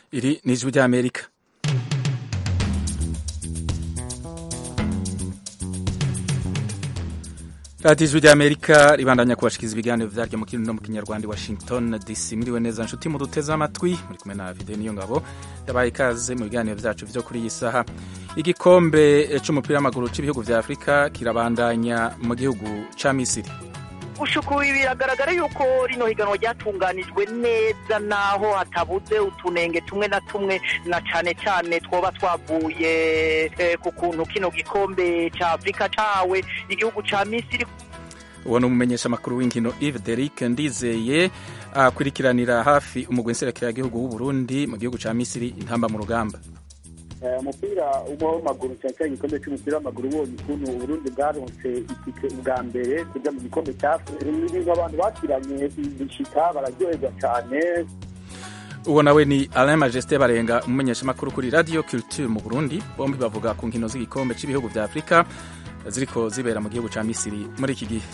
iri ni ijwi ry'amerika radiyo ijwi ry'amerika ribandanya kubashikiriza ibiganiro vyaryo mu kirundi no mu kinyarwanda washington dc muriwe neza nshuti muduteze amatwi muri kumwe na vide niyo ngabo yabaye ikaze mu biganiro vyacu vyo kuri iyi saha igikombe c'umupira w'amaguru c'ibihugu vya afurika kirabandanya mu gihugu ca misiri gushukuye biragaragara yuko rino higanwa ryatunganijwe neza naho hatabuze utunenge tumwe na tumwe na cane cane twoba twavuye eh, ku kuntu kino gikombe ca afurika cawe igihugu ca misiri uwo ni umumenyesha amakuru w'inkino Yves Derick Ndizeye akurikiranira hafi umugwi nserukiragihugu w'Uburundi mu gihugu ca Misiri intamba mu rugamba umupira w'amaguru cyane cyane igikombe cy'umupira w'amaguru ubonye ukuntu uburundi bwaronse itike ubwa mbere kujya mu gikombe cya ibintu abantu bakiranye bishika bararyoherwa cyane uwo nawe ni Alain Majesté Barenga umumenyesha amakuru kuri Radio Culture mu Burundi bombi bavuga ku nkino z'igikombe cy'ibihugu vya Afrika ziriko zibera mu gihugu ca Misiri muri iki gihe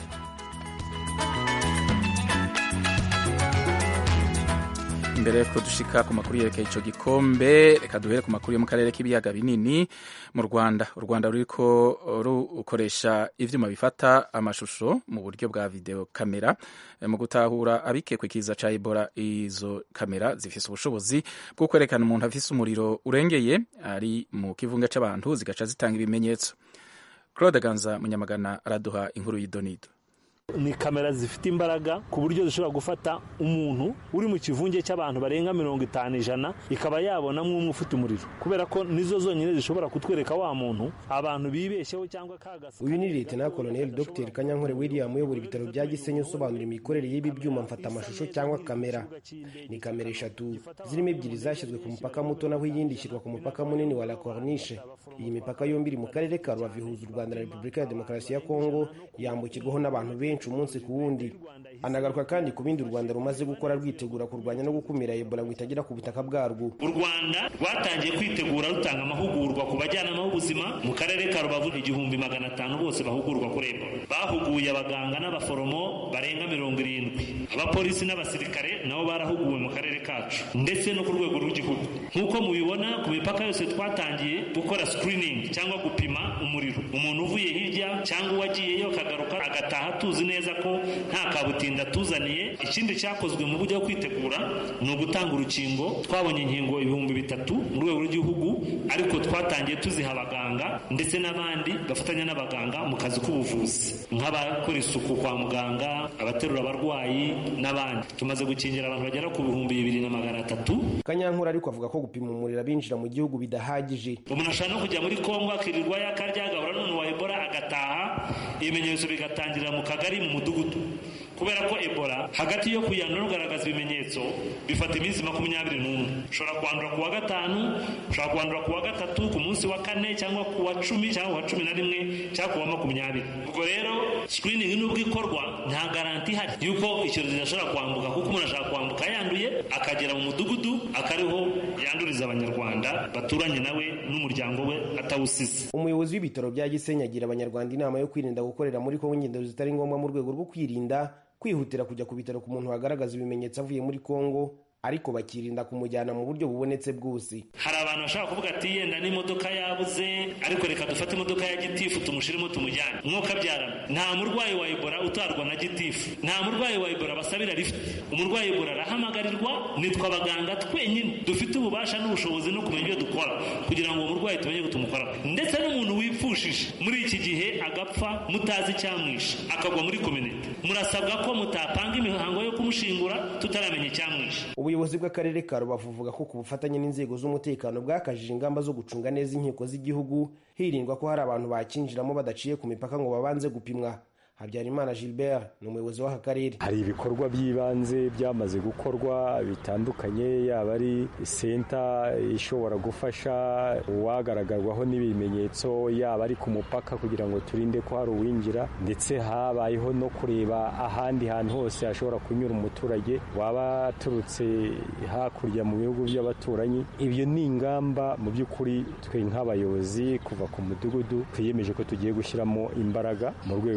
imbere yuko dushika ku makuru yerekeye ico gikombe reka duhere ku makuru yo mu karere k'ibiyaga binini mu Rwanda u Rwanda ruriko rukoresha ivyuma bifata amashusho mu buryo bwa video kamera mu gutahura abikekwe kiza ca Ebola izo kamera zifise ubushobozi bwo kwerekana umuntu afise umuriro urengeye ari mu kivunga c'abantu zigaca zitanga ibimenyetso Claude Ganza Munyamagana araduha inkuru y'idonido ni kamera zifite imbaraga ku buryo zishobora gufata umuntu uri mu kivunge cy'abantu barenga mirongo itanu ijana ikaba yabonamo umwe ufite umuriro kubera ko nizo zonyine zishobora kutwereka wa muntu abantu bibeshyeho cyangwa kagasa uyu ni leta koloneli dr kanyankore william uyobora ibitaro bya gisenyi usobanura imikorere y'ibi byuma mfata amashusho cyangwa kamera ni kamera eshatu zirimo ebyiri zashyizwe ku mupaka muto naho iyindi ishyirwa ku mupaka munini wa la corniche iyi mipaka yombi iri mu karere ka rubavu ihuza u rwanda na repubulika ya demokarasi ya kongo yambukirwaho n'abantu benshi umunsi ku wundi anagaruka kandi ku bindi u rwanda rumaze gukora rwitegura kurwanya no gukumira ebola ngo itagera ku butaka bwarwo u rwanda rwatangiye kwitegura rutanga amahugurwa ku bajyanama b'ubuzima mu karere ka rubavu igihumbi magana atanu bose bahugurwa kuri ebola bahuguye abaganga n'abaforomo barenga mirongo irindwi abapolisi n'abasirikare nabo barahuguwe mu karere kacu ndetse no ku rwego rw'igihugu nk'uko mubibona ku mipaka yose twatangiye gukora screening cyangwa gupima umuriro umuntu uvuye hirya cyangwa uwagiyeyo akagaruka agataha tuzi neza ko nta kabutinda tuzaniye ikindi cyakozwe mu buryo bwo kwitegura ni ugutanga urukingo twabonye inkingo ibihumbi bitatu mu rwego rw'igihugu ariko twatangiye tuziha abaganga ndetse n'abandi bafatanya n'abaganga mu kazi k'ubuvuzi nk'abakora isuku kwa muganga abaterura abarwayi n'abandi tumaze gukingira abantu bagera ku bihumbi bibiri na magana atatu kanyankuru ariko avuga ko gupima umuriro abinjira mu gihugu bidahagije umuntu ashobora no kujya muri kongo akirirwa yakarya agahura n'umuntu wa ebola agataha ibimenyetso bigatangirira mu kagari mu mudugudu kubera ko ebola hagati yo kuyandura no kugaragaza ibimenyetso bifata iminsi makumyabiri n'umwe ushobora kwandura ku wa gatanu ushobora kwandura ku wa gatatu ku munsi wa kane cyangwa ku wa cumi cyangwa ku wa cumi na rimwe cyangwa ku wa makumyabiri ubwo rero screening nubwo ikorwa nta garanti ihari yuko icyorezo gishobora kwambuka kuko umuntu ashobora kwambuka yanduye akagera mu mudugudu akariho yanduriza abanyarwanda baturanye nawe n'umuryango we atawusize umuyobozi w'ibitaro bya gisenyi agira abanyarwanda inama yo kwirinda gukorera muri kongo ingendo zitari ngombwa mu rwego rwo kwirinda kwihutira kujya ku bitaro ku muntu wagaragaza ibimenyetso avuye muri kongo ariko bakirinda kumujyana mu buryo bubonetse bwose hari abantu bashobora kuvuga ati yenda n'imodoka yabuze ariko reka dufate imodoka ya gitifu tumushyiremo tumujyane mwuka abyarana nta murwayi wa ebola utarwa na gitifu nta murwayi wa ebola basabira lift umurwayi ebola arahamagarirwa nitwe abaganga twenyine dufite ububasha n'ubushobozi no kumenya ibyo dukora kugira ngo umurwayi tumenye ko tumukora ndetse n'umuntu wipfushije muri iki gihe agapfa mutazi icyamwishe akagwa muri kominite murasabwa ko mutapanga imihango yo kumushingura tutaramenya icyamwishe ubuyobozi bw'akarere ka rubavu buvuga ko ku bufatanye n'inzego z'umutekano bwakajije ingamba zo gucunga neza inkiko z'igihugu hirindwa ko hari abantu bakinjiramo badaciye ku mipaka ngo babanze gupimwa habyarimana gilbert ni umuyobozi w'aka karere hari ibikorwa by'ibanze byamaze gukorwa bitandukanye yaba ari senta ishobora gufasha uwagaragarwaho n'ibimenyetso yaba ari ku mupaka kugira ngo turinde ko hari uwinjira ndetse habayeho no kureba ahandi hantu hose hashobora kunyura umuturage waba aturutse hakurya mu bihugu by'abaturanyi ibyo ni ingamba mu by'ukuri twe nk'abayobozi kuva ku mudugudu twiyemeje ko tugiye gushyiramo imbaraga mu rwego rwo kugira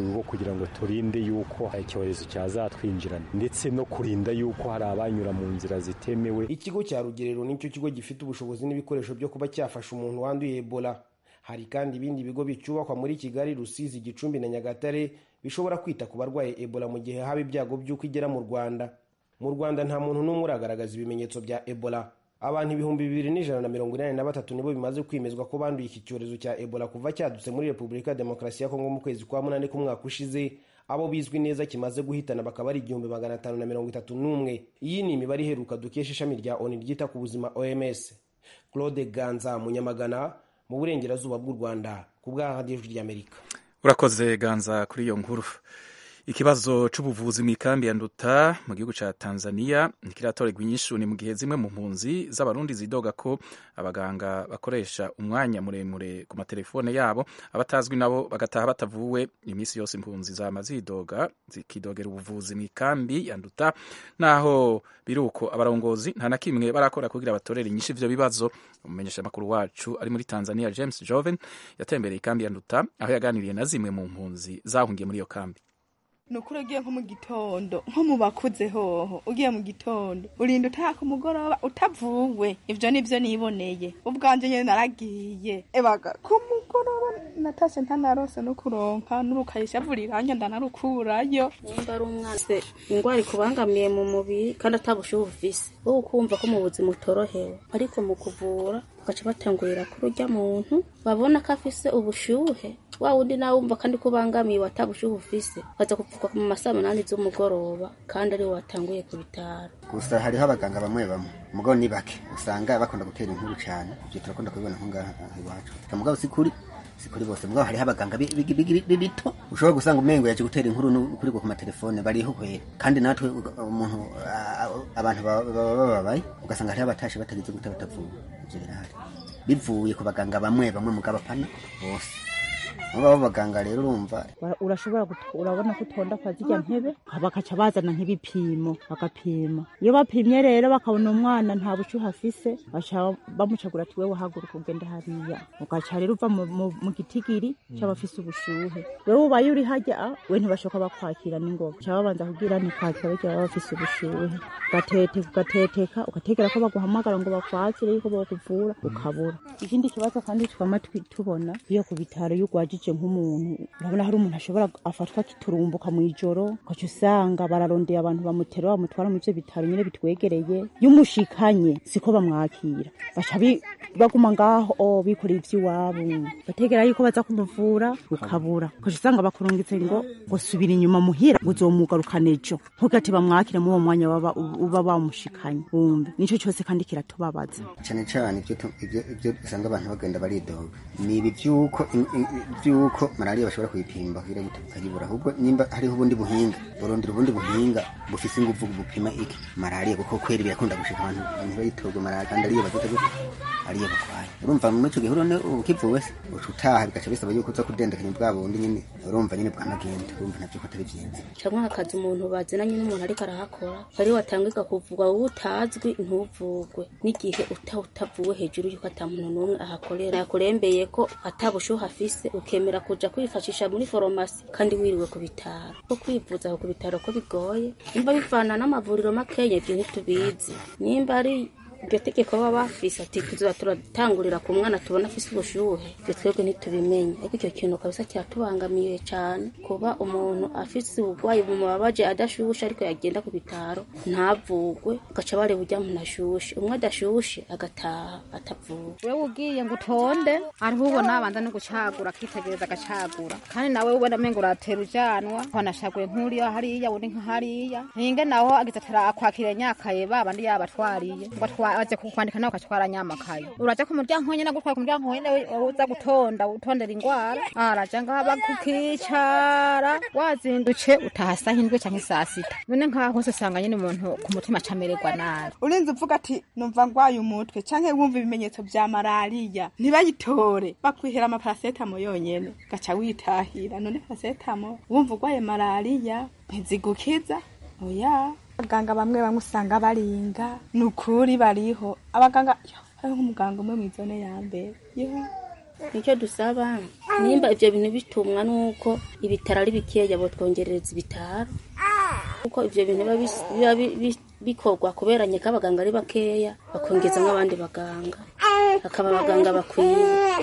kugira ngo turinde yuko icyorezo cyazatwinjirana ndetse no kurinda yuko hari abanyura mu nzira zitemewe ikigo cya rugerero nicyo kigo gifite ubushobozi n'ibikoresho byo kuba cyafasha umuntu wanduye ebola hari kandi ibindi bigo bicyubakwa muri kigali rusizi gicumbi na nyagatare bishobora kwita ku barwaye ebola mu gihe haba ibyago by'uko igera mu rwanda mu rwanda nta muntu n'umwe uragaragaza ibimenyetso bya ebola abantu ibihumbi bibiri n'ijana na mirongo inani na batatu nibo bimaze kwemezwa ko banduye iki cyorezo cya ebola kuva cyadutse muri repubulika ya demokarasi ya kongo mu kwezi kwa munani k'umwaka ushize abo bizwi neza kimaze guhitana bakaba ari igihumbi magana atanu na mirongo itatu n'umwe iyi ni imibare iheruka dukesha ishami rya oni ryita ku buzima oms claude ganza munyamagana mu burengerazuba bw'u rwanda ku bwa radiyo ry'amerika urakoze ganza kuri iyo nkuru ikibazo c'ubuvuzi mu ikambi ya nduta mu gihugu ca tanzania ntikiratorerwa inyishu ni mu gihe zimwe mu mpunzi z'abarundi zidoga ko abaganga bakoresha umwanya muremure ku matelefone yabo abatazwi nabo bagataha batavuwe iminsi yose impunzi zama zidoga zikidogera ubuvuzi mu ikambi ya nduta naho biruko abarongozi nta na kimwe barakora kugira batorere inyishu ivyo bibazo umumenyeshamakuru wacu ari muri tanzania james joven yatembereye ikambi ya nduta aho yaganiriye na zimwe mu mpunzi zahungiye muri iyo kambi ni ukuri ugiye nko mu gitondo nko mu bakuze hoho ugiye mu gitondo urinda utaha ku mugoroba utavuwe ibyo ni byo niboneye ubwanjye nyine naragiye ebaga ku mugoroba natashye ntanarose no kuronka n'urukayisha vuriranya ndanarukurayo nimba ari umwana se indwara ikubangamiye mu mubiri kandi atabushuhe ufise wowe ukumva ko mu buzima utorohewe ariko mu kuvura bagaca batangurira kuri urya muntu babona ko afise ubushuhe wa wundi nawe wumva kandi ko ubangamiye watabushuhe ufise baza kupfuka mu masaa munani z'umugoroba kandi ariwe watanguye ku bitaro gusa hariho abaganga bamwe bamwe mugabo ni bake usanga bakunda gutera inkuru cyane ibyo turakunda kubibona nko ngaha iwacu mugabo si kuri si kuri bose mugabo hariho abaganga bito ushobora gusanga umengo yaje gutera inkuru kuri ku matelefone bariho kwera kandi natwe umuntu abantu baba bababaye ugasanga hariho abatashe batagize gute batavuwe ibyo birahari bivuye ku baganga bamwe bamwe mugabo apana bose aba b'abaganga rero urumva urashobora urabona ko utonda kwa zirya ntebe bakaca bazana nk'ibipimo bagapima iyo bapimye rero bakabona umwana nta bushyuhe afise baca bamucagura ati wewe haguruka ugende hariya ugaca rero uva mu gitigiri cy'abafise ubushuhe wewe ubaye uri hajya we ntibashoka bakwakira n'ingoga baca babanza kubwira ntikwakira bijya baba bafise ubushuhe ugateteka ugateteka ugategera ko baguhamagara ngo bakwakire yuko bakuvura ukabura ikindi kibazo kandi twama tubona iyo ku bitaro iyo ugwajije nk'umuntu urabona hari umuntu ashobora afatwa akiturumbuka mu ijoro ugaca usanga bararondeye abantu bamutera bamutwara mu ivyo bitaro nyine bitwegereye iyo umushikanye siko bamwakira baca baguma ngaho bikoreye ivy'iwabo bategera yuko baza kumuvura ukabura ugaca usanga bakurungitse ngo ngo subira inyuma muhira ngo uzomugarukana ejo ntugate bamwakire muri uwo mwanya uba bamushikanye wumve nico cyose kandi kiratubabaza cyane cyane ibyo usanga abantu bagenda baridoga ni ibi by'uko by'uko malariya bashobora kuyipimba kugira ngo ukayibura ahubwo nimba hariho ubundi buhinga burondera ubundi buhinga bufise ingufu bupima iki malariya kuko kweri birakunda gushika abantu ntibayitoge malariya kandi ariyo bazote gute ariyo bakwaye urumva muri ico gihe urone ukivuwe se uca utaha bigaca bisaba yuko uza kudendekanya bwa bundi nyine urumva nyine bwanagenda urumva navyo ko atari vyiza canke hakaza umuntu bazinanye n'umuntu ariko arahakora ari watangirwa kuvugwa wowe utazwi ntuvugwe n'igihe uta utavuwe hejuru yuko ata muntu n'umwe ahakorera yakurembeye ko atabushuhe afise ukemera kuja kwifashisha muri foromasi kandi wiriwe ku bitaro ko kwivuza aho ku bitaro ko bigoye nimba bivana n'amavuriro makeya ibyo ntitubizi nimba ari iryo tegeko baba bafise ati tuzoba turatangurira ku mwana tubona afise ubushuhe ibyo twebwe ntitubimenye ariko icyo kintu kabisa kiratubangamiye cyane kuba umuntu afise uburwayi bumubabaje adashushe ariko yagenda ku bitaro ntavugwe ugaca bareba ujya muntu ashushe umwe adashushe agataha atavuwe wewe ugiye ngo utonde ariho ubona abanza no gucagura akitegereza agacagura kandi nawe ubona amengo uratera ujanwa wanashaguye nk'uriya hariya undi nka hariya ninge naho agize atarakwakira nyakaye babandi yabatwariye ngo waje kukwandika nawe ukatwara nyamakaye uraja ku muryango nyene gutwara ku muryango nyene uza gutonda utondera ingwara araja ngaba kukicara wazinduce utaha saa hindwi canke saa sita none nkaho hose usanga nyene umuntu ku mutima acamererwa nabi urinze uvuga ati numva ngwaye umutwe canke wumva ibimenyetso vya malariya ntibayitore bakwihera amaparasetamo yonyene gaca witahira none parasetamo wumva ugwaye malariya ntizigukiza oya abaganga bamwe bamwe usanga baringa ni ukuri bariho abaganga hariho nk'umuganga umwe mu izone ya mbere nicyo dusaba nimba ibyo bintu bitumwa nuko ibitaro ari bikeya botwongerereza ibitaro kuko ibyo bintu biba bis- biba bi- bi- bikorwa kuberanye ko abaganga ari bakeya bakongeza nk'abandi baganga hakaba abaganga bakwiye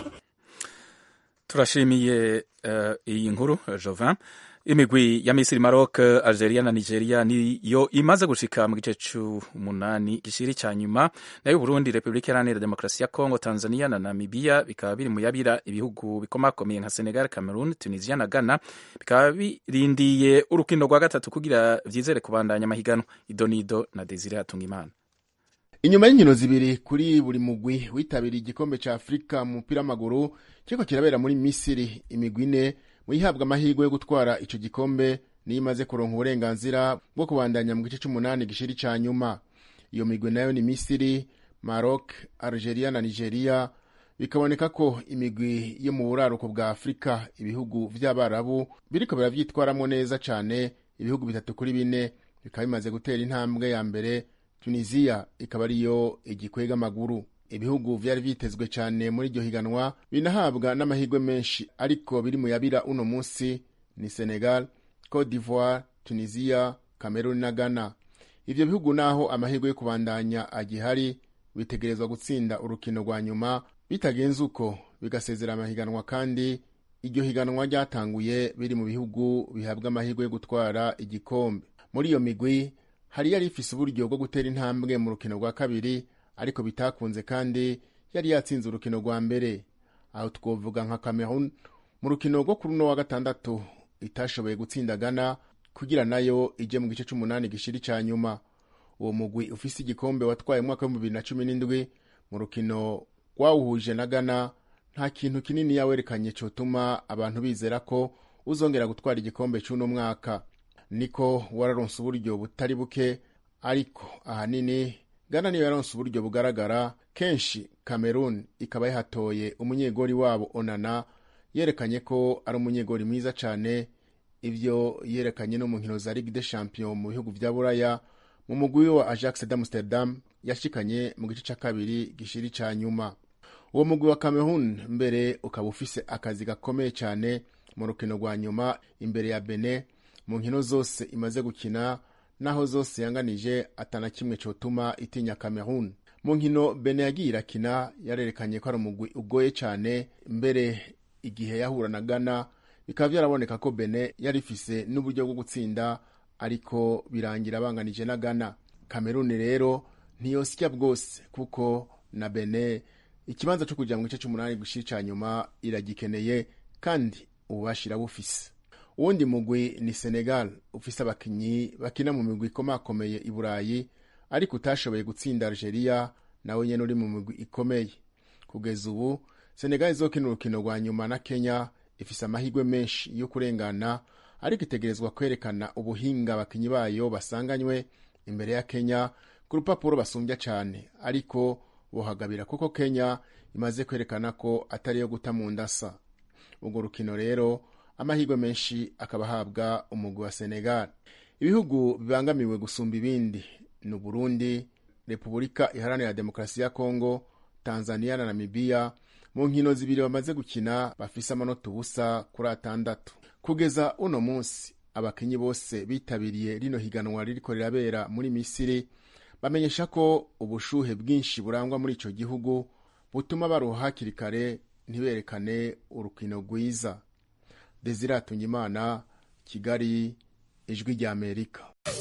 turashimiye eh, iyi nkuru eh, Jovin imigwi ya Misiri Maroc Algeria na Nigeria niyo imaze gushika mu gice c'umunani gishiri ca nyuma nayo Burundi Republika Iharanira Demokarasi ya Kongo Tanzania na Namibia bikaba biri mu yabira ibihugu bikomakomeye nka Senegal Cameroon Tunisia na Ghana bikaba birindiye urukino rwa gatatu kugira vyizere kubandanya amahiganwa Idonido na Desire Hatungimana inyuma y'inkino zibiri kuri buri mugwi witabiriye igikombe ca afurika mu mupira w'amaguru kiriko kirabera muri misiri imigwi ine mu yihabwa amahirwe yo gutwara ico gikombe niyo imaze kuronka uburenganzira bwo kubandanya mu gice c'umunani gishiri ca nyuma iyo migwi nayo ni misiri maroc algeria na nigeria bikaboneka ko imigwi yo mu buraruko bwa afurika ibihugu vy'abarabu biriko biravyitwaramwo neza cane ibihugu bitatu kuri bine bikaba bimaze gutera intambwe ya mbere tunisiya ikaba ariyo igikwega amaguru ibihugu vyari vyitezwe cane muri iryo higanwa binahabwa n'amahirwe menshi ariko biri mu yabira uno munsi ni senegal cote d'ivoire tunisiya cameroon na ghana ivyo bihugu naho amahirwe yo kubandanya agihari bitegerezwa gutsinda urukino rwa nyuma bitagenze uko bigasezera amahiganwa kandi iryo higanwa ryatanguye biri mu bihugu bihabwa amahirwe yo gutwara igikombe muri iyo migwi hari yari ifise uburyo bwo gutera intambwe mu rukino rwa kabiri ariko bitakunze kandi yari yatsinze urukino rwa mbere aho twovuga nka cameroon mu rukino rwo kuri uno wa gatandatu itashoboye gutsinda ghana kugira nayo ije mu gice c'umunani gishiri ca nyuma uwo mugwi ufise igikombe watwaye mu mwaka w'ibihumbi bibiri na cumi n'indwi mu rukino rwawuhuje na ghana nta kintu kinini yawerekanye cotuma abantu bizera ko uzongera gutwara igikombe c'uno mwaka niko wararonse uburyo butari buke ariko ahanini ghana niyo yaronse uburyo bugaragara kenshi cameroon ikaba yahatoye umunyegori wabo onana yerekanye ko ari umunyegori mwiza cane ivyo yerekanye no mu nkino za ligue de champion mu bihugu vya buraya mu mugwi wa ajax d'amsterdam yashikanye mu gice ca kabiri gishiri ca nyuma uwo mugwi wa cameroon mbere ukaba ufise akazi gakomeye cane mu rukino rwa nyuma imbere ya bene mu nkino zose imaze gukina naho zose yanganije atana kimwe cotuma itinya cameroon mu nkino bene yagiye irakina yarerekanye ko ari umugwi ugoye cane mbere igihe yahura na ghana bikaba vyaraboneka ko bene yari ifise n'uburyo bwo gutsinda ariko birangira banganije na ghana cameroon rero ntiyosya bwose kuko na bene ikibanza co kuja mu gice c'umunani gushira ca nyuma iragikeneye kandi ububashira bufise uwundi mugwi ni senegal ufise abakinyi bakina mu migwi ikomakomeye i burayi ariko utashoboye gutsinda algeria nawe nyene uri mu migwi ikomeye kugeza ubu senegal izokina urukino rwa nyuma na kenya ifise amahirwe menshi yo kurengana ariko itegerezwa kwerekana ubuhinga abakinyi bayo basanganywe imbere ya kenya ku rupapuro basumbya cane ariko bohagabira kuko kenya imaze kwerekana ko atari yo guta mu ndasa urwo rukino rero amahirwe menshi akaba ahabwa umugwi wa senegal ibihugu bibangamiwe gusumba ibindi ni uburundi repubulika iharanira demokarasi ya kongo tanzania na namibiya mu nkino zibiri bamaze gukina bafise amanota ubusa kuri atandatu kugeza uno munsi abakinyi bose bitabiriye rino higanwa ririko rirabera muri misiri bamenyesha ko ubushuhe bwinshi burangwa muri ico gihugu butuma baruha hakiri kare ntiberekane urukino rwiza desire atungimana kigali ijwi rya amerika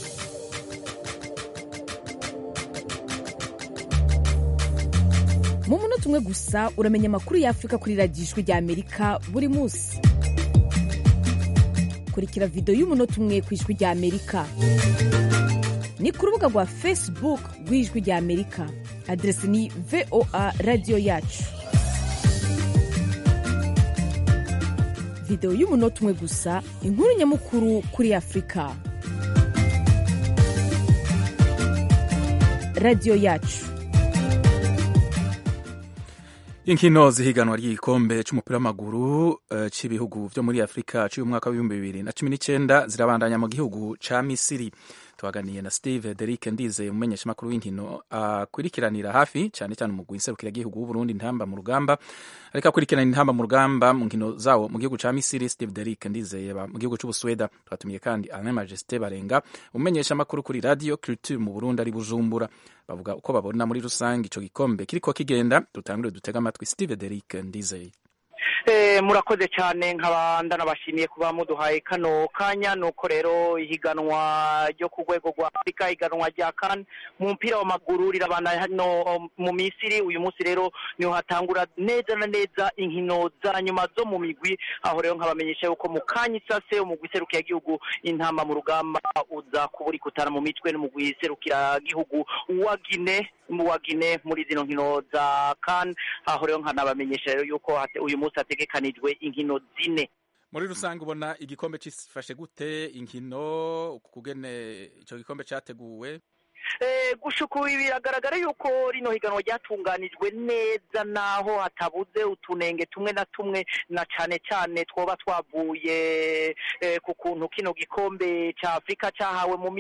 mu munota umwe gusa uramenya amakuru y'afurika kuri radiyo ijwi rya amerika buri munsi kurikira videwo y'umunota umwe ku ijwi rya amerika ni ku rubuga rwa facebook rw'ijwi rya amerika aderesi ni voa radiyo yacu videwo y'umunota umwe gusa inkuru nyamukuru kuri afurika radiyo yacu inkino zihiganwa ry'igikombe c'umupira w'amaguru uh, c'ibihugu vyo muri afurika c'uyu mwaka w'ibihumbi bibiri na cumi n'icenda zirabandanya mu gihugu ca misiri twaganiye na steve derike ndizeye umumenyeshamakuru w'inkino akurikiranira hafi cyane cyane umugwi nserukiragihugu w'uburundi ntamba mu rugamba ariko akurikirana intamba mu rugamba mu nkino zawo mu gihugu ca misiri steve derike ndizeye mu gihugu c'ubusweda twatumiye kandi alain majesté barenga umumenyeshamakuru kuri radio culture mu burundi ari bujumbura bavuga uko babona muri rusange ico gikombe kiriko kigenda dutangure dutega amatwi steve derike ndizeye murakoze cyane nkaba ndanabashimiye kuba muduhaye kano kanya nuko rero ihiganwa ryo ku rwego rwa afurika ihiganwa rya kan mu mupira w'amaguru rirabana hano mu misiri uyu munsi rero niho hatangura neza na neza inkino za nyuma zo mu migwi aho rero nkabamenyesha yuko mu kanya isase umugwi serukiragihugu intamba mu rugamba uza kubura ikutana mu mitwe n'umugwi serukiragihugu wa gine wa gine muri zino nkino za kan aho rero nkanabamenyesha rero yuko uyu munsi hategekanijwe inkino zine muri rusange ubona igikombe cyifashe gute inkino kugene icyo gikombe cyateguwe gushuka ubu biragaragara yuko rino higanwa ryatunganijwe neza naho hatabuze utunenge tumwe na tumwe na cyane cyane twoba twavuye ku kuntu kino gikombe cya afurika cyahawe mu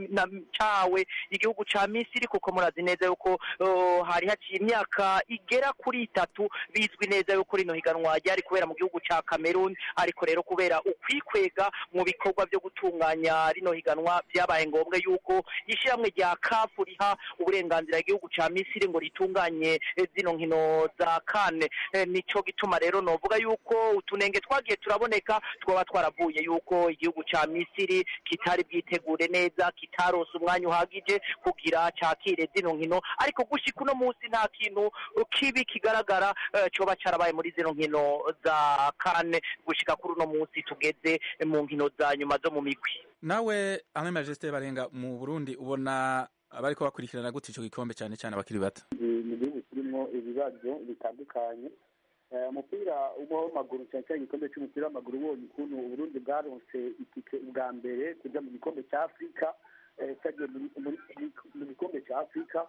cyahawe igihugu cya misiri kuko murazi neza yuko hari haciye imyaka igera kuri itatu bizwi neza yuko rino higanwa ryari kubera mu gihugu cya cameroon ariko rero kubera ukwikwega mu bikorwa byo gutunganya rino higanwa byabaye ngombwa yuko ishyirahamwe rya kafu riha uburenganzira igihugu cya misiri ngo ritunganye zino nkino za kane nicyo gituma rero novuga yuko utunenge twagiye turaboneka twaba twaravuye yuko igihugu cya misiri kitari bwitegure neza kitarose umwanya uhagije kugira cyakire zino nkino ariko gushyika uno munsi nta kintu kibi kigaragara cyoba cyarabaye muri zino nkino za kane gushyika kuri uno munsi tugeze mu nkino za nyuma zo mu migwi nawe amwe majesite barenga mu burundi ubona abariko bakurikirana gute ico gikombe cyane cyane abakiri bato mu gihugu kirimo ibibazo bitandukanye umupira w'amaguru cyane cyane igikombe cy'umupira w'amaguru ubonye ukuntu uburundi bwaronse itike bwa mbere kujya mu gikombe cya afurika cyagiye mu gikombe cya afurika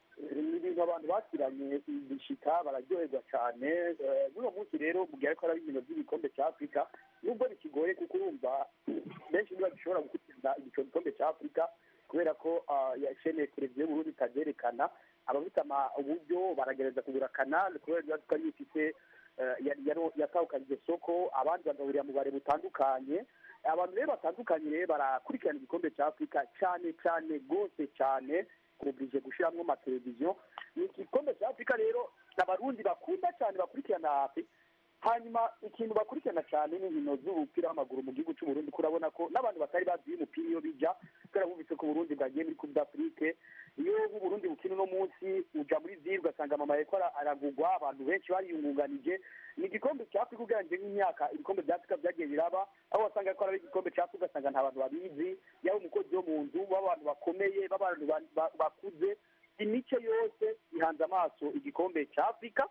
ni ibintu abantu bakiranye bishika bararyoherwa cyane n'uwo munsi rero mu gihe ariko ari ibintu by'igikombe cya afurika nubwo bikigoye kuko urumva benshi niba bishobora gukurikirana icyo gikombe cya afurika kubera ko yashene televiziyo y'uburundi itabyerekana abafite uburyo baragerageza kugura kanali kubera ko ariyo ifite yatahukanye iryo soko abandi bagahurira mu bare butandukanye abantu rero batandukanye rero barakurikirana igikombe cya afurika cyane cyane rwose cyane kubije gushyiramo amateleviziyo ni igikombe cya afurika rero abarundi bakunda cyane bakurikirana hafi hanyuma ikintu bakurikirana cyane ni inkino z'umupira w'amaguru mu gihugu cy'uburundi kurabona ko n'abantu batari bazi umupira iyo bijya kubera bumvise ko uburundi bwagiye muri coupe d'afrique iyo uburundi bukina uno munsi uja muri ziri ugasanga mama yariko aragugwa abantu benshi bariyungunganije ni igikombe cya afurika ugereranyije nk'imyaka ibikombe bya afurika byagiye biraba aho wasanga ko ari igikombe cya afurika ugasanga nta bantu babizi yaba umukozi wo mu nzu b'abantu bakomeye b'abantu bakuze imico yose ihanze amaso igikombe cya afurika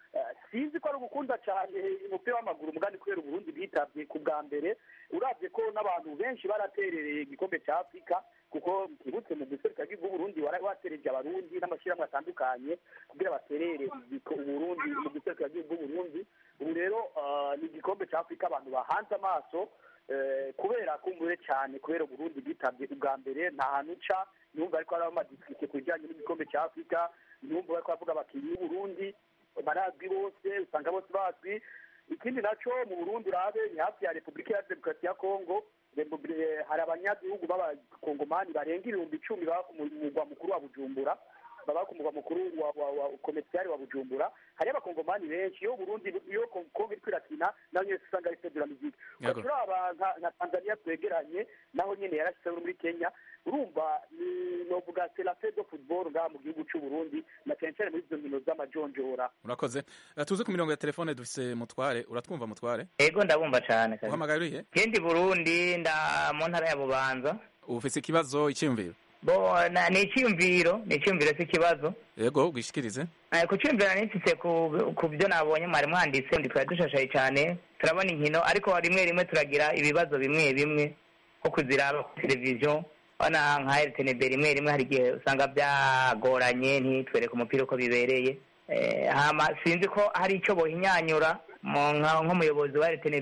sinzi ko ari ugukunda cyane umupira w'amaguru umugani kubera uburundi bwitabye ku bwa mbere urabye ko n'abantu benshi baraterereye igikombe cya afurika kuko twibutse mu guserukira bw'uburundi watereje abarundi n'amashyirahamwe atandukanye kugira baterere uburundi mu guserukira bw'uburundi ubu rero ni igikombe cya afurika abantu bahanze amaso kubera kumbuye cyane kubera uburundi bwitabye ubwa mbere nta hantu uca numva ariko hari amadisike ku bijyanye n'igikombe cya afurika numva bari kuvuga abakinnyi b'uburundi barazwi bose usanga bose bazwi ikindi nacyo mu burundi urabe ni hafi ya repubulika ya demokarasi ya kongo hari abanyagihugu b'abakongomani barenga ibihumbi icumi baba ku mugwa mukuru wa bujumbura baba ku mugwa mukuru wa komerciyari wa bujumbura hariyo abakongomani benshi iyo burundi iyo kongo iri kwirakina naho nyine usanga ari federa miziki turaba nka tanzania twegeranye naho nyine yarashyizeho muri kenya urumva ni novuga serafe do futuboro ngaha mu gihugu cy'uburundi na cyane cyane muri izo nkino z'amajonjora urakoze tuze ku mirongo ya telefone dufise mutware uratwumva mutware yego ndabumva cyane uhamagaye urihe kendi burundi nda mu ntara ya bubanza ufise ikibazo icyiyumviro bo ni icyiyumviro ni icyiyumviro si ikibazo yego bwishikirize ku cyiyumviro nifise ku byo nabonye mwari mwanditse ndi twari dushashaye cyane turabona inkino ariko rimwe rimwe turagira ibibazo bimwe bimwe nko kuziraba ku televiziyo urabona nka rtnb rimwe rimwe hari igihe usanga byagoranye ntitwereke umupira uko bibereye sinzi ko hari icyo bohinyanyura nk'umuyobozi wa rtnb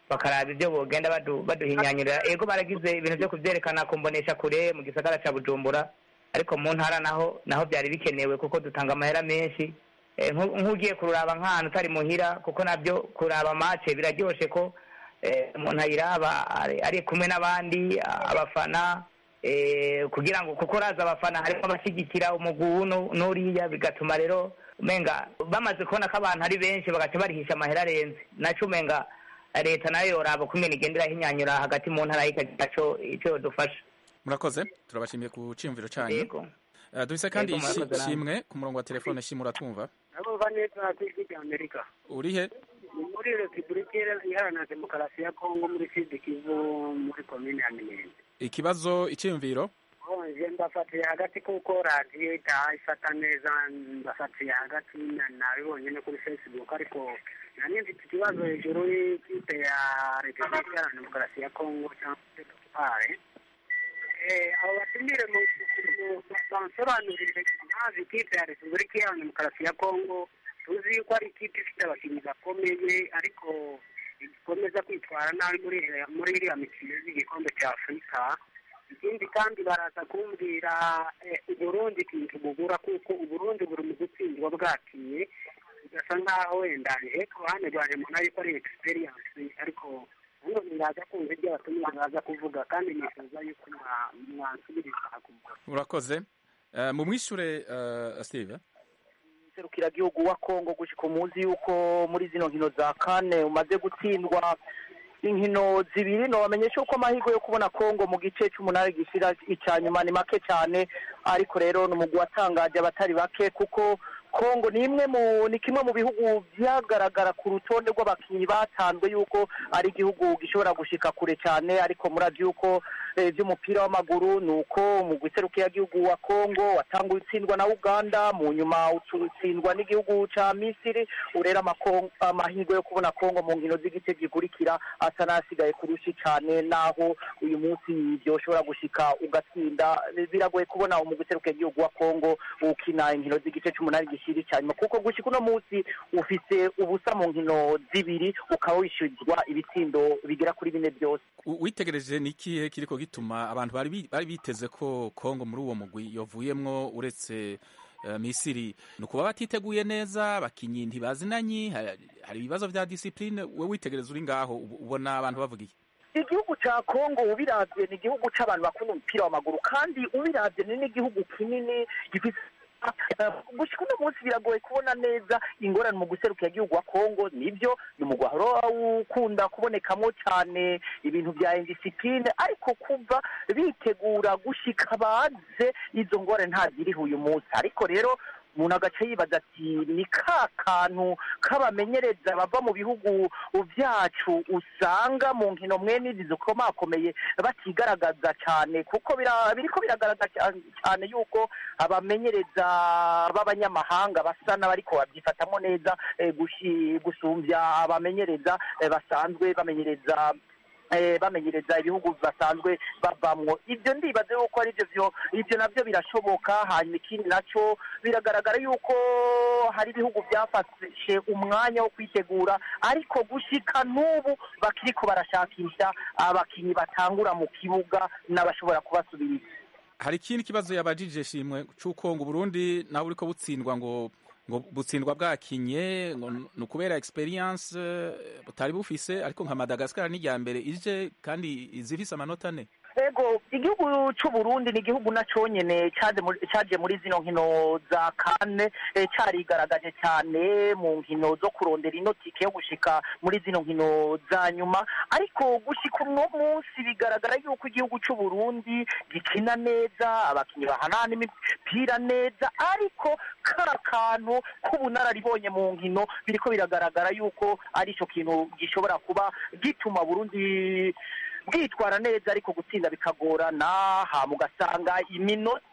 bakaraba ibyo bogenda badu- baduhinyanyurira ego baragize ibintu byo kubyerekana ku mbonesha kure mu gisagara ca bujumbura ariko mu ntara naho naho byari bikenewe kuko dutanga amahera menshi Eh, nku- nk'ugiye kururaba nk'ahantu utari muhira kuko nabyo kuraba mace biraryoshe ko eh, umuntu ayiraba ari- ari kumwe n'abandi a- abafana eh, kugira ngo kuko raza abafana harimo abashyigikira umugwi uwu nu- n'uriya bigatuma rero umenga bamaze kubona ko abantu ari benshi bagaca barihisha amahera arenze naco umenga leta nayo yoraba kumena igenda irahinyanyura hagati mu ntara ikagira co ico yodufasha murakoze turabashimiye ku cyiyumviro cyanyu Yego. Eh, dufise kandi Yego, murakoze namwe. ishimwe ku murongo wa telefone shimwe uratwumva nabumva neza ku ijwi rya amerika urihe ni muri repubulika iharanira demokarasi ya kongo muri sud kivu muri komine ya minembwe ikibazo icyiyumviro nje mbafatiye hagati kuko radiyo itaha ifata neza mbafatiye hagati na- nabibonye no kuri facebook ariko nari mfite ikibazo hejuru y'ikipe ya repubulika iharanira demokarasi ya kongo cyangwa se pare abo batumire mu mu- bansobanurire impamvu ikipe ya repubulika iharanira demokarasi ya kongo tuzi yuko ari ikipe ifite abakinnyi bakomeye ariko ikomeza kwitwara nabi muri muri iriya mikino y'igikombe cya afurika ikindi kandi baraza kumbwira eh, uburundi ikintu bugura kuko uburundi buri mu gutsindwa bwakiye bigasa nk'aho wenda je ku ruhande rwanjye mbona yuko ari experience ariko nanone ndaza kumva ibyo abatumire baza kuvuga kandi nifuza yuko mwa- mwansubiriza kuvuga urakoze Eh, mumwishure eh, steve serukiragihugu wa kongo gushika umuzi yuko muri zino nkino za kane umaze gutsindwa inkino zibiri nobamenyesha yuko amahirwe yo kubona kongo mu gice c'umunani gishira ica nyuma ni make cyane ariko rero ni umugwi watangaje abatari bake kuko kongo ni imwe mu ni kimwe mu bihugu byagaragara ku rutonde rw'abakinnyi batanzwe yuko ari igihugu gishobora gushika kure cyane ariko murazi yuko eh, by'umupira w'amaguru ni uko mu gihugu wa kongo watanguye utsindwa na uganda mu nyuma utsindwa n'igihugu ca misiri urera amako- amahirwe yo kubona kongo mu nkino z'igice gikurikira asa n'asigaye kurushi cyane naho uyu munsi byoshobora gushika ugatsinda biragoye kubona mu gihugu wa kongo ukina inkino z'igice c'umunani gishiri cyanyuma kuko gushika uno munsi ufise ubusa mu nkino zibiri ukaba wishyurizwa ibitsindo bigera kuri bine byose U- witegereje ni ikihe kiriko gituma abantu bari bi- bari biteze ko kongo muri uwo mugwi yovuyemwo uretse eh, misiri ni ukuba batiteguye neza abakinyi ntibazinanye hari hari ibibazo vya disipline we witegereza uri ngaho ubu- ubona abantu bavuga iki igihugu ca kongo ubiravye ni igihugu c'abantu bakunda umupira w'amaguru kandi ubiravye ni n'igihugu kinini gifise gushika uno munsi biragoye kubona neza ingorane mu guserukira igihugu wa kongo nibyo ni umugwi wahora ukunda kubonekamwo cane ibintu vya indisipline ariko kuva bitegura gushika baze izo ngorane ntaziriho uyu munsi ariko rero umuntu agace yibaza ati ni ka kantu k'abamenyereza bava mu bihugu byacu usanga mu nkino mwene izi zikomakomeye batigaragaza cyane kuko bira- biriko biragaragaza cyane- cyane yuko abamenyereza b'abanyamahanga basa n'abariko babyifatamo neza eh, gushi- gusumbya abamenyereza eh, basanzwe bamenyereza eh, bamenyereza ibihugu basanzwe bavamwo ibyo ndibaze yuko ari byo byo ibyo nabyo birashoboka hanyuma ikindi naco biragaragara yuko hari ibihugu byafashe umwanya wo kwitegura ariko gushika n'ubu bakiriko barashakisha abakinyi batangura mu kibuga n'abashobora kubasubiriza hari ikindi kibazo yabajije shimwe c'uko ngo Burundi nawe uriko butsindwa ngo ngo butsindwa bwakinye ngo ni ukubera experience eh, butari bufise ariko nka Madagascar ni irya mbere ije kandi izifise amanota ane ego igihugu c'uburundi ni igihugu na conyene caje muri- caje muri zino nkino za kane eh, carigaragaje cyane mu nkino zo kurondera ino tike yo gushika muri zino nkino za nyuma ariko gushika uno munsi bigaragara yuko igihugu c'uburundi gikina neza abakinyi bahanana imipira neza ariko ka kantu k'ubunararibonye mu nkino biriko biragaragara yuko ari ico kintu gishobora kuba gituma burundi bwitwara neza ariko gutsinda bikagorana hama ugasanga iminota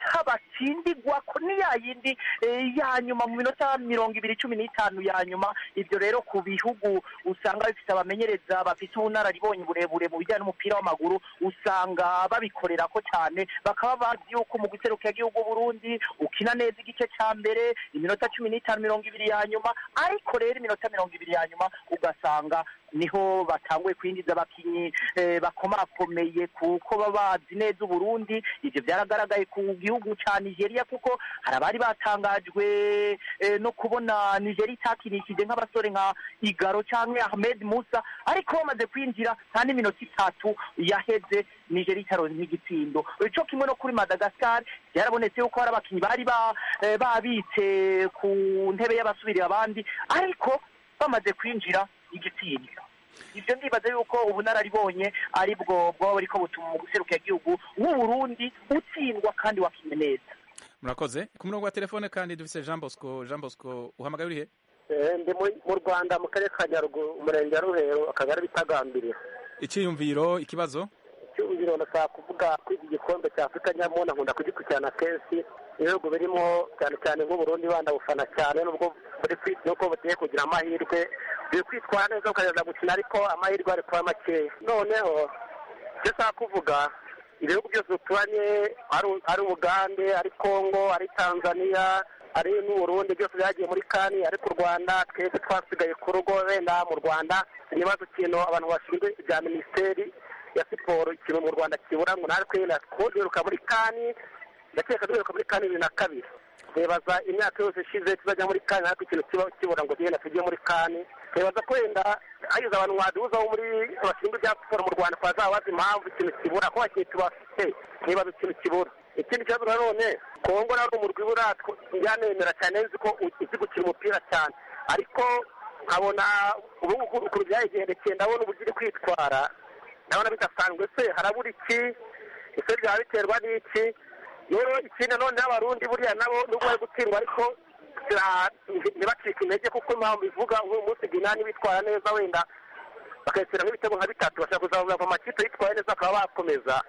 amanota batsindigwa ko ni ya yindi eh, ya nyuma mu minota mirongo ibiri cumi n'itanu ya nyuma ibyo rero ku bihugu usanga bifite abamenyereza bafite ubunararibonye burebure mu bijyanye n'umupira w'amaguru usanga babikorera ko cyane bakaba bazi yuko mu guseruka igihugu Burundi ukina neza igice cya mbere iminota cumi n'itanu mirongo ibiri ya nyuma ariko rero iminota mirongo ibiri ya nyuma ugasanga niho batanguye kwinjiza abakinnyi eh, bakomakomeye kuko baba bazi neza uburundi ibyo byaragaragaye ku gihugu cya nigeria kuko hari abari batangajwe eh, no kubona nigeria itakinishije nk'abasore nka igaro cyangwa ahmed musa ariko bamaze kwinjira nta n'iminota itatu yaheze nigeria itaronse nk'igitsindo cyo kimwe no kuri madagascar byarabonetse yuko hari abakinnyi bari ba- eh, babitse ku ntebe y'abasubirira abandi ariko bamaze kwinjira igitsindo ibyo ndibaza yuko ubunararibonye ari bwo bwaba buriko butuma mu guseruka igihugu w'uburundi utsindwa kandi wakinye neza murakoze ku murongo wa telefone kandi dufise jean bosco jean bosco uhamagaye urihe Eh, ndi mu- mu rwanda mu karere ka nyaruguru umurenge wa ruhero akagari bitagambiriye icyiyumviro ikibazo cyumviro ndashaka kuvuga ko iki gikombe cya afurika nyamuna nkunda kugikurikirana kenshi ibihugu birimo cyane cyane nk'uburundi bandabufana cyane nubwo buri kwi- nuko bugiye kugira amahirwe biri kwitwara neza bukagerageza gukina ariko amahirwe ari kuba makeya noneho icyo nshaka kuvuga ibihugu byose duturanye ari- ari ubugande ari kongo ari tanzania ari n'uburundi byose byagiye muri kani ariko u rwanda twese twasigaye ku rugo wenda mu rwanda ikibazo ikintu abantu bashinzwe ibya minisiteri ya siporo ikintu mu rwanda kibura ngo natwe twiruka muri kani ndakeka duheruka muri kani bibiri na kabiri twibaza imyaka yose ishize tuzajya muri kani ariko ikintu kiba kibura ngo tugenda tujye muri kani twibaza ko wenda hagize abantu mwaduhuza bo muri bashinzwe ibya siporo mu rwanda twazaba bazi impamvu ikintu kibura ko abakinnyi tubafite twibaza ikintu kibura ikindi kibazo nanone kongo nawe ni umurwi ibura njyanemera cyane nzi ko uzi gukina umupira cyane ariko nkabona ubu ngubu ukuntu byayigendekeye ndabona uburyo iri kwitwara ndabona bidasanzwe se harabura iki ese byaba biterwa n'iki rero ikindi none n'abarundi buriya nabo nubwo bari gutsindwa ariko sira- ntibacike intege kuko impamvu ivuga uyu munsi ginani bitwara neza wenda bakayishyira nk'ibitego nka bitatu bashaka kuzamura mu makipe yitwaye neza bakaba bakomeza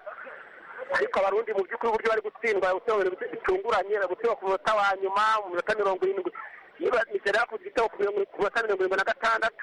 ariko abarundi mu by'ukuri uburyo bari gutsindwa gutsinda ibintu bitunguranye bari gutsindwa ku munota wa nyuma mu minota mirongo irindwi niba nigeria yakoze igitego ku mirongo- ku minota mirongo irindwi na gatandatu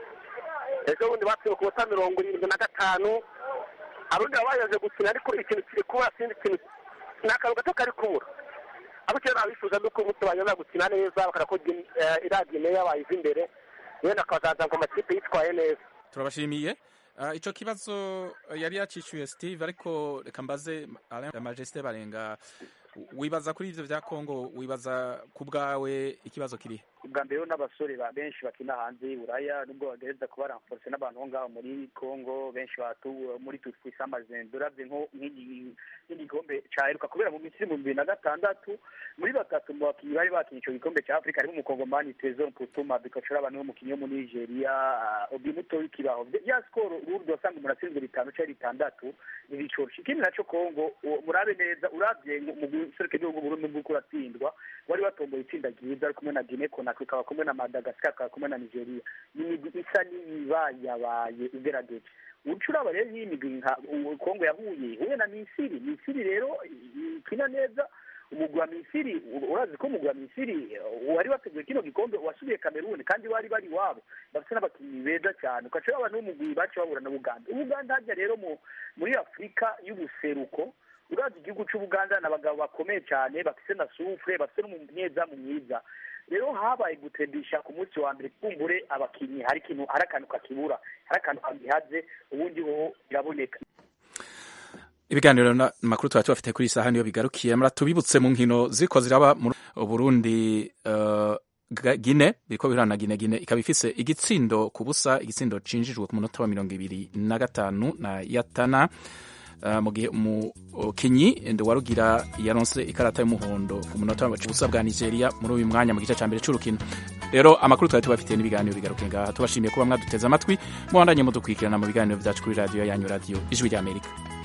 ejo bundi batsinzwe ku minota mirongo irindwi na gatanu abarundi baba bayaje gukina ariko ikintu kiri kubura sinzi ikintu ni akantu gato kari kubura abo icyo nabifuza ni uko umunsi baza gukina neza bakora ko Gine- eh, iriya gineya bayiva imbere wenda akazaza ngo amakipe yitwaye neza turabashimiye Ah, ico kibazo yari yacishuye steve ariko reka mbaze Alain majesté barenga wibaza kuri ivyo vya congo wibaza ku bwawe ikibazo kirihe ubwa mbere rero n'abasore ba benshi bakina hanze y'uburaya nubwo bagereza kuba ramforce n'abantu bo ngaho muri congo benshi batu muri tutwise amazendo uravye nko nk'igi- nk'igikombe caheruka kubera mu misiri mu bibiri na gatandatu muri batatu mu bakinnyi bari bakinnye ico gikombe ca afurika harimo umukongomani tresor putuma bikacura abantu b'umukinnyi wo muri nigeria ah, obi muto w'ikibaho ya skoro urundi wasanga umuntu atsinzwe bitanu canke bitandatu ntibicoroshe ikindi naco congo uwo- murabe neza uravye mu- mu guseruka igihugu burundi bw'uko uratsindwa wari watomboye itsinda ryiza ari kumwe na guinea conakry ukaba kumwe na madagascar ukaba kumwe na nigeria ni imigwi isa n'iyibayabaye igerageje uca uraba rero iyi migwi nka u- kongo yahuye ihuye na misiri misiri rero i- ikina neza umugwi wa misiri u- urazi ko umugwi wa misiri uh, wari wateguye kino gikombe wasubiye kameruni kandi bari bari iwabo bafite n'abakinnyi beza cyane ugaca uraba n'umugwi baca bahura na buganda ubuganda hajya rero mu muri afurika y'ubuseruko urazi igihugu cy'ubuganda ni abagabo bakomeye cyane bafite na sufure bafite n'umunyezamu mwiza rero habaye gutembisha ku munsi wa mbere kumbure abakinnyi hari ikintu hari akantu kakibura hari akantu kagihaze ubundi ho biraboneka ibiganiro na makuru tuba tubafite kuri iyi saha niyo bigarukiye mura tubibutse mu nkino ziriko ziraba mu Burundi uh, Ga- Gine biriko bihura na Gine Gine ikaba ifise igitsindo ku busa igitsindo cinjijwe ku munota wa mirongo ibiri na gatanu na Yatana uh, mu gihe umukinyi Nduwarugira yaronse ikarata y'umuhondo ku munota wa busa bwa Nigeria muri uyu mwanya mu gice ca mbere c'urukino rero amakuru twari tubafitiye n'ibiganiro bigaruke ngaha tubashimiye kuba mwaduteze amatwi mubandanye mudukurikirana mu biganiro vyacu kuri radiyo yanyu radiyo ijwi ry'Amerika